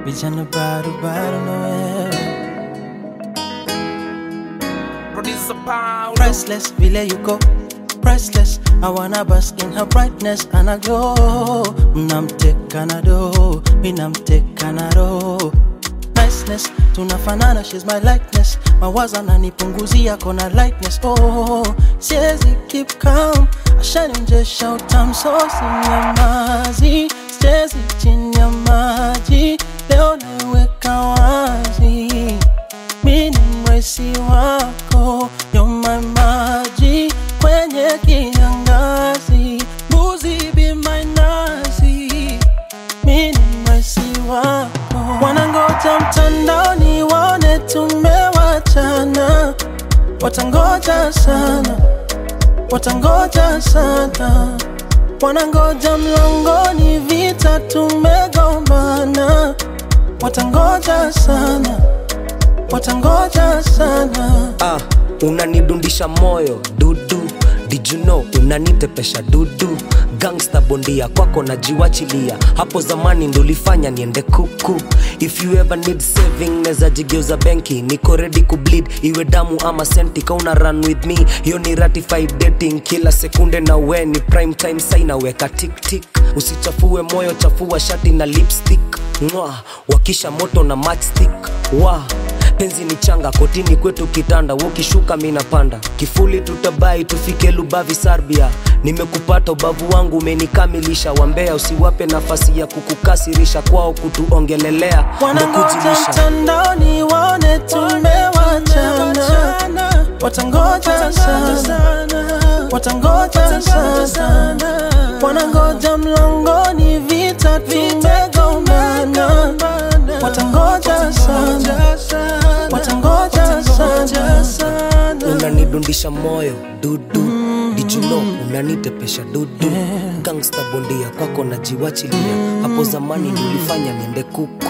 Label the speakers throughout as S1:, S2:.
S1: vijana bado bado nawe
S2: Producer Paulo.
S1: priceless vile you go priceless I wanna bask in her brightness and I glow mnamteka na do minamteka na roho niceness tunafanana she's my likeness mawazo ananipunguzia kona lightness oh siezi keep calm ashanionjesha utam so sinyamazi siezi chini ya maji leo naiweka wazi mi ni mwesi wako yoma maji kwenye kiangazi mbuzi be my nazi mi ni mwesi wako wanangoja mtandaoni waone tumewachana watangoja sana watangoja sana wanangoja mlangoni vita tumegombana watangoja sana watangoja sana
S3: ah, unanidundisha moyo dudu Did you know unanitepesha dudu gangsta bondia kwako najiwachilia hapo zamani ndolifanya niende kuku if you ever need saving neza jigeuza benki niko ready kubleed iwe damu ama senti kauna run with me hiyo ni ratified dating kila sekunde na we ni prime time sai naweka tiktik usichafue moyo chafua shati na lipstick Mwah, wakisha moto na matchstick wa penzi ni changa kotini kwetu kitanda wokishuka minapanda kifuli tutabai tufike lubavi sarbia nimekupata ubavu wangu umenikamilisha wambea usiwape nafasi ya kukukasirisha kwao kutuongelelea
S1: wanangoja
S3: ndekujilisha
S1: mtandaoni waone tumewachana watangoja sana watangoja sana wanangoja mlangoni vita tumegombana watangoja sana watangoja sana
S3: unanidundisha moyo dudu dijuno unanitepesha dudu gangsta bondia kwako najiwachilia hapo zamani nilifanya niende kuku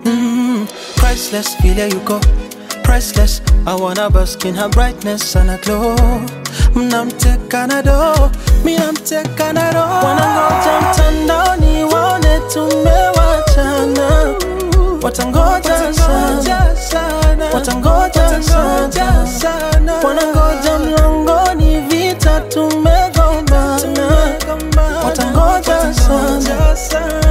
S1: priceless, feel you go. Priceless, I wanna bask in her brightness and I glow. Mnamteka na do, minamteka na do. Wanangoja mtandaoni waone tumewachana, watangoja sana, watangoja sana, wanangoja mlangoni vita tumegombana, watangoja sana